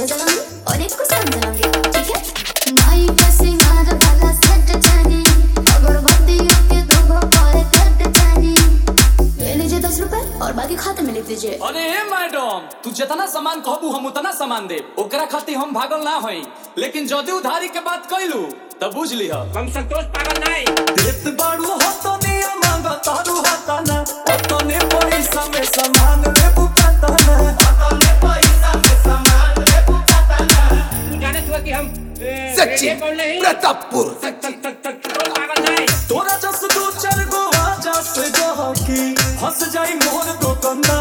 बजाऊंगी और एक को समझाऊंगी ठीक है माई का सिंगार वाला सेट चाहिए अगरबत्तियों के दो भोपाल कट चाहिए ले लीजिए दस रुपए और बाकी खाते में लिख दीजिए अरे ए मैडम तू जितना सामान कहबू हम उतना सामान दे ओकरा खातिर हम भागल ना हई लेकिन जदि उधारी के बात कैलू तब बुझ लिह हम संतोष पागल नहीं देत बाड़ू होतो निया मांग तारू हताना ओतने पैसा में सामान ले बुकाताना ओतने पैसा में सामान ले बुकाताना तू जाने हुआ कि हम ए, सचिन रेडियो कॉल नहीं प्रतापपुर सच- सच- सच- संतोष पागल नहीं तोरा जस दू चार गो आजा से जहकी हंस जाई मोर तो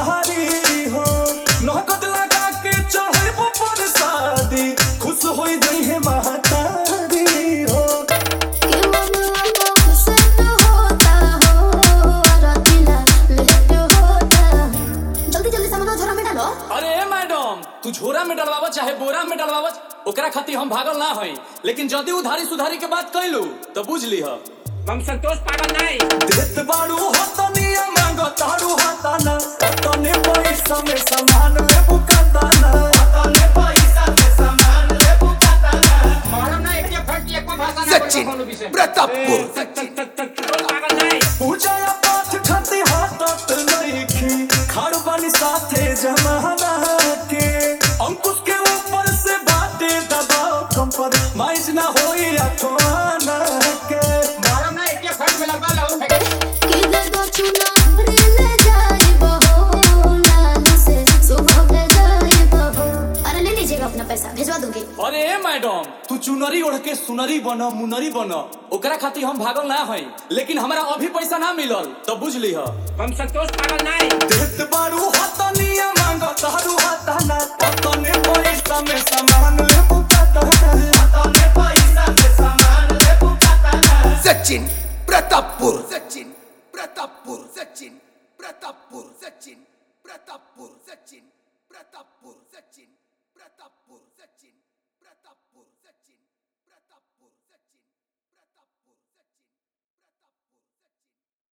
कंधारी हो नौकत लगा के चढ़े पर शादी खुश होई जई है महतारी हो कि मन आपको सेट होता हो रातिला लेट होता जल्दी जल्दी सामान झोरा में डालो अरे ए मैडम तू झोरा में डलवाव चाहे बोरा में डलवाव ओकरा खातिर हम भागल ना हई लेकिन जदि उधारी सुधारी के बात कैलू तो बुझ लिह हम संतोष पागल नहीं देत बाड़ू हतनिया मांग तारू हताना तने पैसा में सामान ले बुकाताना तने पैसा में सामान ले बुकाताना मालूम नहीं एक फट एक भाषा ना सचिन बोलो कोनो विषय प्रतापपुर सच- सच- सच- संतोष पागल नहीं पूजा या पाठ खाती हाथत नइखी खाड़ बानी साथे जमाना के अंकुश के ऊपर से बाटे दबाव कम पर माइज ना होई अठवाना के मालूम नहीं एक फट में लगा लो कि दे दो चुनारी ले जाए बहो लालू से सुबह ले जाए बहो अरे ले लीजिएगा अपना पैसा भिजवा दूंगी अरे ए मैडम तू चुनरी ओढ़ के सुनरी बन मुनरी बन ओकरा खातिर हम भागल ना हई लेकिन हमरा अभी पैसा ना मिलल तो बुझ लिह हम संतोष पागल नहीं देत बारू हतनिया मांग तारू हताना तने पैसा में सामान ले बुकाताना तने पैसा में सामान ले बुकाताना सचिन प्रतापपुर सचिन प्रतापपुर सचिन प्रतापपुर सचिन प्रतापपुर सचिन प्रतापपुर सचिन प्रतापपुर सचिन प्रतापपुर सचिन प्रतापपुर सचिन प्रतापपुर सचिन